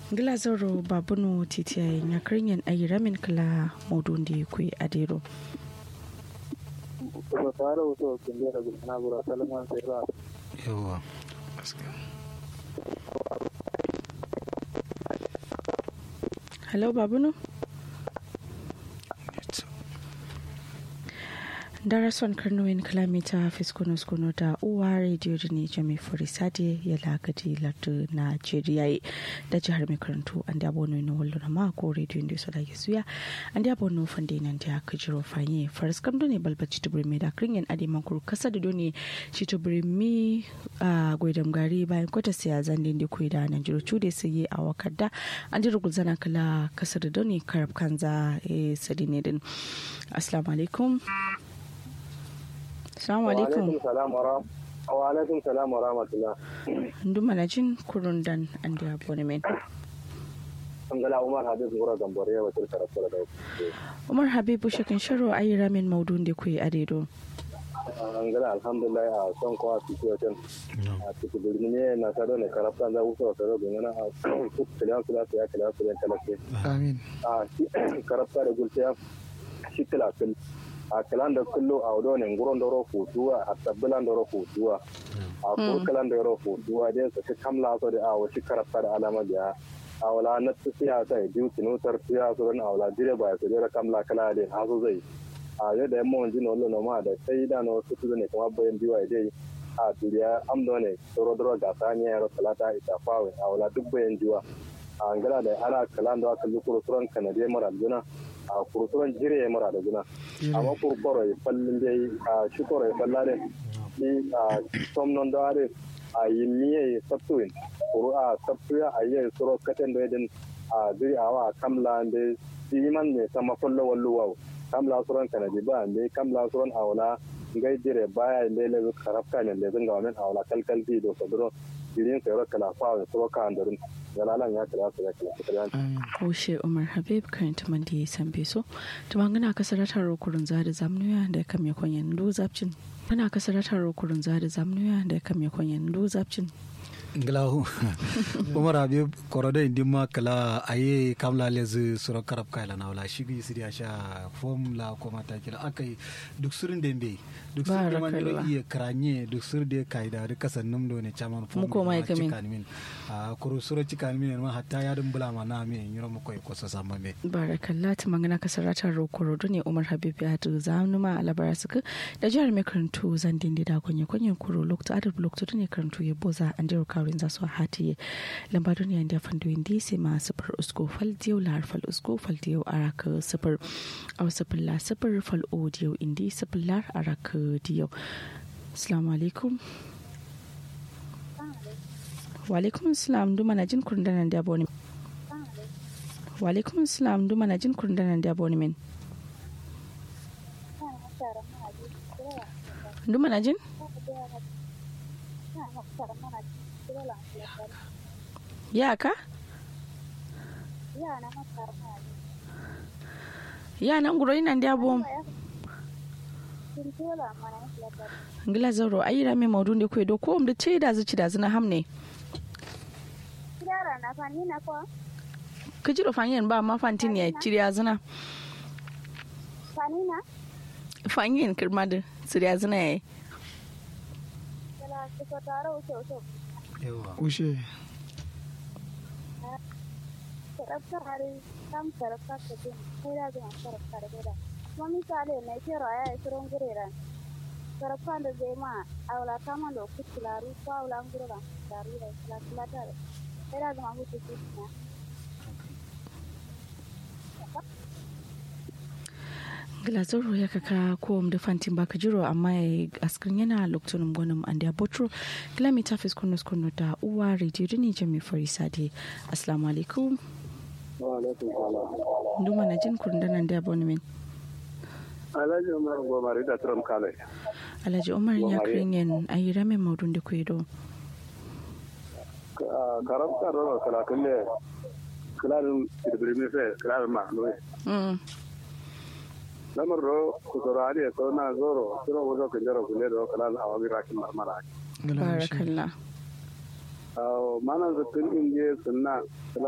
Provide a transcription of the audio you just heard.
ngila zoro babuno titiyaye nyakrinyen ayi ramin kala maudundi kwe adero kuma fara wato kunde da gudana gura salman sai ba yawa hello babuno darason karnoyin kalamita fiskunus kuno da uwa rediyo da ne jami furisade ya lagadi lardu najeriya da jihar mai karantu an da abono na wallo na mako rediyo da su da suya an da abono fande nan da aka jiro fanye faris kam ne balbaci tubiri mai da kirin ade mankuru kasa da doni shi tubiri mi a gwaidam gari bayan kwata siya zandin da kuwa da nan jiro cude su yi a wakadda an jiro gulzana kala kasa da doni karab kanza sadine din assalamu alaikum Assalamu alaikum. Wa alaikum salam wa rahmatullah. Ndu mana jin kurun dan an da abonemen. Angala Umar Habib Gura Gambare ya wakil karatu da Umar Habibu shakin sharo ayi ramin maudun da kuyi adedo. Angala alhamdulillah a son kwa situation. A cikin birni ne na sado ne karafta za wuce wa sado domin a kiliyan su lafiya kiliyan su talake. amin A karafta da gulciya shi tilafin. a kalan da kullo a wado ne nguron doro futuwa a tabbilan doro futuwa a kurkalan doro futuwa dai su ci kamla so da a wasu karafta da alama da a wala na tsiya ta yi biyu tinutar tsiya su ran a wala dire ba su dira kamla kala da hazo zai a yau da yamma wani jino lona ma da sai da na wasu su ne kuma bayan biyu a dai a duniya amdo ne doro doro ga ta ne yaro talata ita fawe a wala duk bayan jiwa a ngala da ana kalan da aka lukuru suran kanade mara juna a kurkuren jire ya mara da guna amma kurkoro ya fallin dai a shukoro ya falla da shi a somnon da are a yi miye ya sabtuin kuru a sabtuya a yi suro katen da yadin a zai a wa kamla da siman ne sama kullo walluwa kamla suran kanadi ba ne kamla suran a wala ngai jire baya ne le karafka ne le zanga wannan a wala kalkal bi do sadro jirin sai kala fa suro ka andarin yalalan ya kira su ya kira su Koshe Umar Habib karanta man da ya san beso. Tumangana kasaratar rokurun zada zamnuya da kam ya kwanyan do zapcin. Ana kasaratar rokurun zada zamnuya da kam ya kwanyan do zapcin. nglahu umar habib korode indimma kala aye kamla lez suro karab kayla na wala shigi sidi asha fom la ko mata kila akai duk surin dembe duk surin man do iya kranye duk sur de kaida de kasan num do ne chaman fom Muko mai kamin. min a kuru suro cikan min ma hatta ya dum bula ma na me nyuro mo koy ko so sama me Barakallah tumangana kasaratar rokuro ne Umar Habib ya tu zamnuma a labara suka da jihar mai karantu zandin da kwanye kwanyen kuro lokto adar lokto ne karantu ya boza an jiro kawrin za su hatiye lamba duniya da fando indi sai ma sifar usko fal diyo lahar fal usko fal diyo araka sifar a sifar la sifar fal o diyo indi sifar lar araka diyo assalamu alaikum wa alaikum assalam duma na jin kurdanan da aboni wa alaikum assalam duma na jin kurdanan da aboni min duma na jin ya ka ya nan guro ina da abom ngila zaro ayira me maudu ne kwe do ko um da ce da zuci da zina hamne ka jiro fanyen ba ma fantin ya ciriya zina fanyen kirma da ciriya zina ya yi yawa ushe sarafanda zema awla kama lo kutilaru ko awla nguro la daru da la la da era da mahu tutina glazoro ya kaka ko da fantin baka jiro amma ya askrin yana lokacin gwanin an da botro kilomita fiskunus kunu da uwa rediyo ne jami farisa de assalamu alaikum wa alaikum salam nduma na jin kurdanan da abonemen alhaji umar gomari da trump kale alhaji umar ya kirin ayi ramin maudun da kwedo karam ka do kala kille kalarin tirbirmi fe kalarin ma no lamar do ku zoro ali so na zoro suro wuzo kan jaro kule do kala awabi rakin marmara barakallah mana zakin inje sunna